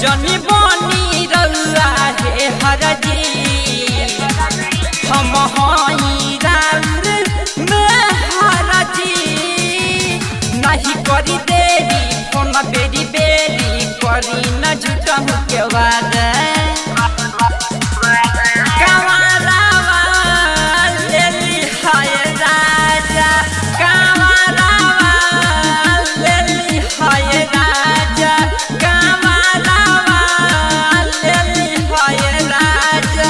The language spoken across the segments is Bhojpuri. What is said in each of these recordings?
जनी बनी रउआ हे हरजी हम हई राउर में हरजी नहीं करी देरी फोन बेरी बेरी करी न झूठहु के वादा कांवरावा लेली हाय राजा कांवरावा लेली हाय राजा कांवरावा लेली हाय राजा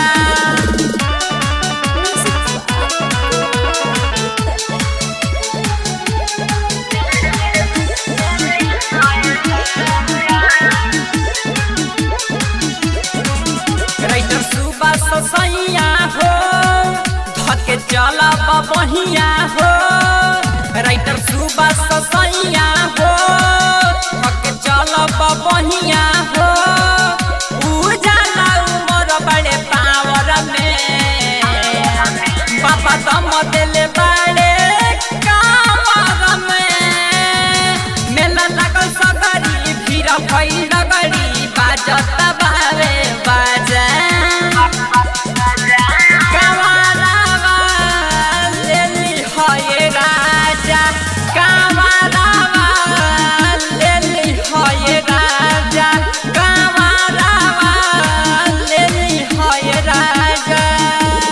राइटर सुबह ससैया हो धके चला बहिया हो राइटर सुबह ससैया हो धके चला बहिया हो उजाला उमर बड़े पावर में बाबा दम दिले बड़े कावर में मेला लागल सगरी भीड़ भइल डगरी बाजत